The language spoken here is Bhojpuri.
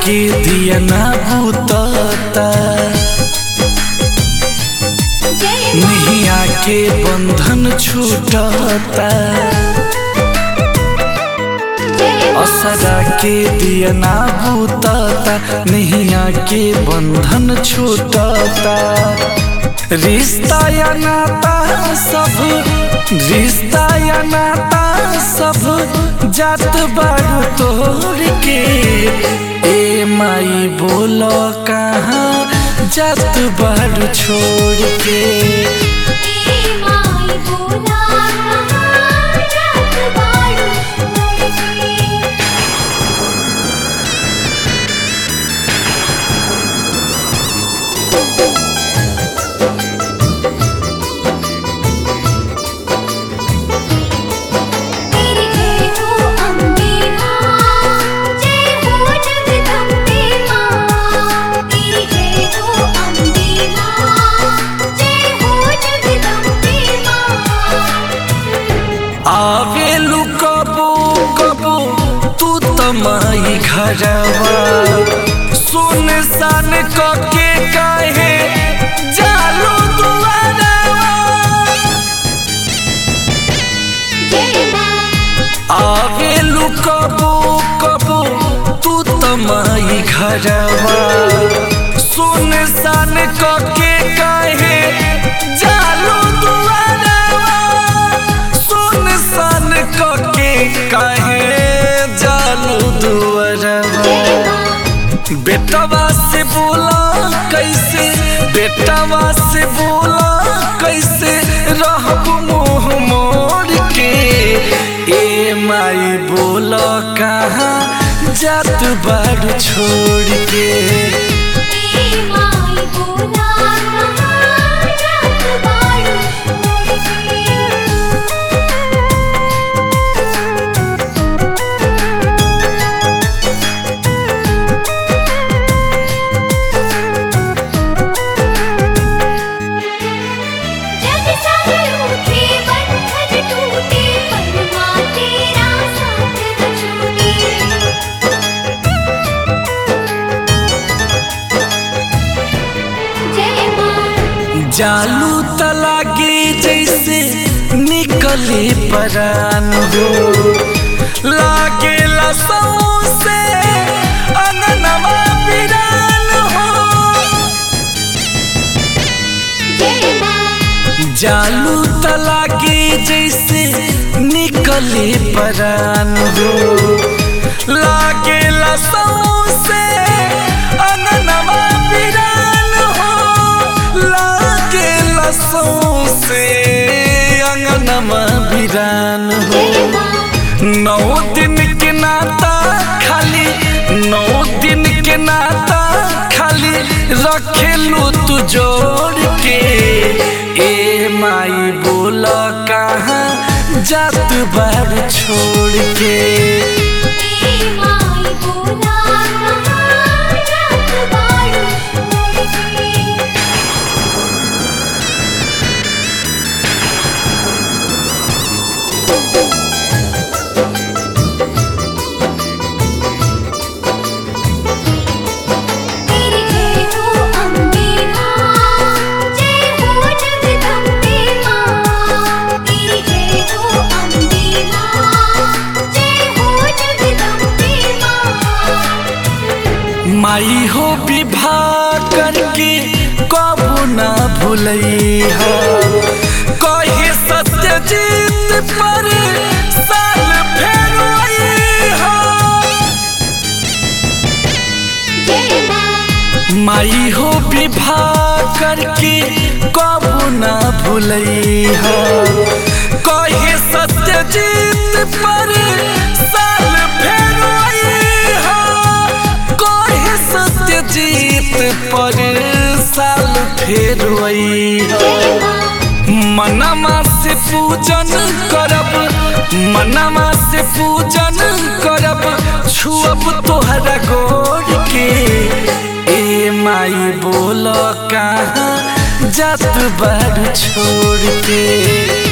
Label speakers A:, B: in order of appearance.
A: के दिया ना भूतता नहीं आके बंधन छूटता असरा के दिया ना भूतता नहीं आके बंधन छूटता रिश्ता या नाता सब रिश्ता या नाता सब जात बारू तोड़ के ए माई बोलो कहाँ जात बारू छोड़ के आवेलू कबो कबो तू तमाई घरवा सुन सान के काहे जालू दुआरवा आवेलू कबो कबो तू तमाई घरवा सुन सान के काहे जालू दुआरवा सुन सान के काहे जालू दुआरवा बेटवा से बोला कैसे बेटवा से बोला कैसे रहब मुँह मोड़ के ए माई बोला कहाँ जात बार छोड़ के
B: जग सारे उठे बंधन टूटे परमा तेरा साथ न छूटे जय मां
A: जालू तलागे जैसे निकले परान हो लागे लसौ से अननवा बिरान हो
B: जय मां
A: जालू तलागे जैसे निकले परान हो लागे लसौ से अननवा बिरान हो लागे लसौ से अंगनमा बिरान हो
B: जय मां
A: नौ दिन के नाता खाली नौ दिन के नाता खाली रखेलू तू जोड़ के ए माई बोल कहाँ जात बार छोड़ के
B: ए माई बोला कहाँ जात बाड़ू मोड़ के तेरी जय हो अम्बे मां जय हो जगदम्बे मां तेरी जय हो अम्बे मां जय हो जगदम्बे मां
A: माई हो विवाह करके कबू ना भूलई हो कहे सत्य जीत पर साल फेर आई हो
B: जय मां
A: माई हो विवाह करके कबू ना भूलई हो कहे सत्य जीत पर साल फेर आई हो कहे सत्य जीत पर साल फेर आई हो
B: जय मां
A: मनमा से पूजन करब मनमा से पूजन करब छुअब तोहरा गोर के ए माई बोल कहाँ जात बार छोड़ के